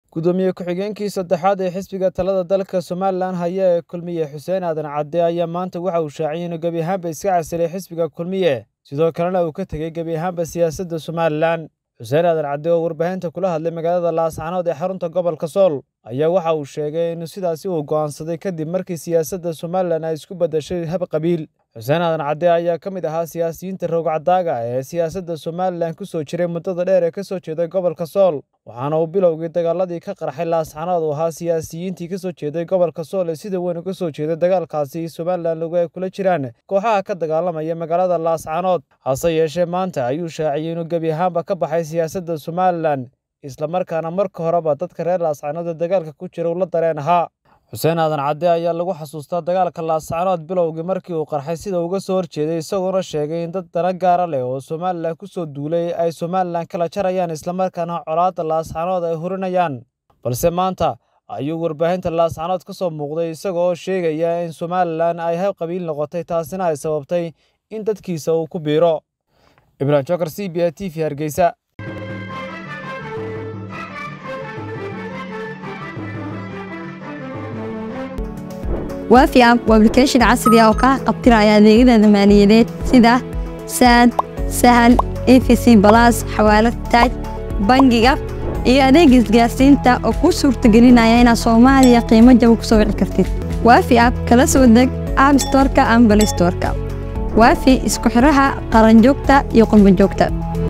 gudoomiye ku-xigeenkii saddexaad ee xisbiga talada dalka somalilan haya ee kulmiye xuseen aadan cadde ayaa maanta waxa uu shaaciyay inuu gebi ahaanba iska casilay xisbiga kulmiye sidoo kalena uu ka tegey gebi ahaanba siyaasadda somalilan xuseen aadan cadde oo warbaahinta kula hadlay magaalada laascanood ee xarunta gobolka sool ayaa waxa uu sheegay in sidaasi uu go'aansaday kadib markii siyaasadda somalilan ay isku beddashay hab qabiil xuseen aadan cadde ayaa ka mid ahaa siyaasiyiinta roogcadaaga ee siyaasadda somalilan ku soo jiray muddada dheer ee ka soo jeeday gobolka sool waxaana uu bilowgii dagaaladii ka qarxay laascanood uu ahaa siyaasiyiintii ka soo jeeday gobolka sool ee sida weyn uga soo jeeday dagaalkaasi somalilan lagu ay kula jiraan kooxaha ka dagaalamaya magaalada laascanood hase yeeshee maanta ayuu shaaciyey inuu gebi ahaanba ka baxay siyaasadda somalilan islamarkaana marka horeba dadka reer laascanood ee dagaalka ku jira uu la dareen ahaa xuseen aadan cadde ayaa lagu xasuustaa dagaalka laascanood bilowgii markii uu qarxay sida uga soo horjeeday isagoona sheegay in dad dana gaara leh oo somalilan ku soo duulay ay somalilan kala jarayaan islamarkaana colaadda laascanood ay hurinayaan balse maanta ayuu warbaahinta laascanood ka soo muuqday isaga oo sheegaya in somalilan ay hab qabiil noqotay taasina ay sababtay in dadkiisa uu ku biiro ibrahim jokar c b a t v hargeysa waafi app waa application casri ah oo kaa qabtiraya adeegyada maaliyadeed sida saad sahal efc balas xawaalad taaj bangiga iyo adeega isgaarsiinta oo kuu suurtagelinaya inaad soomaaliya qiimo jaba ku soo wici kartid waafi app kala soo deg app storka ama balay storka waafi isku xidhaha qaranjoogta iyo qurbanjoogta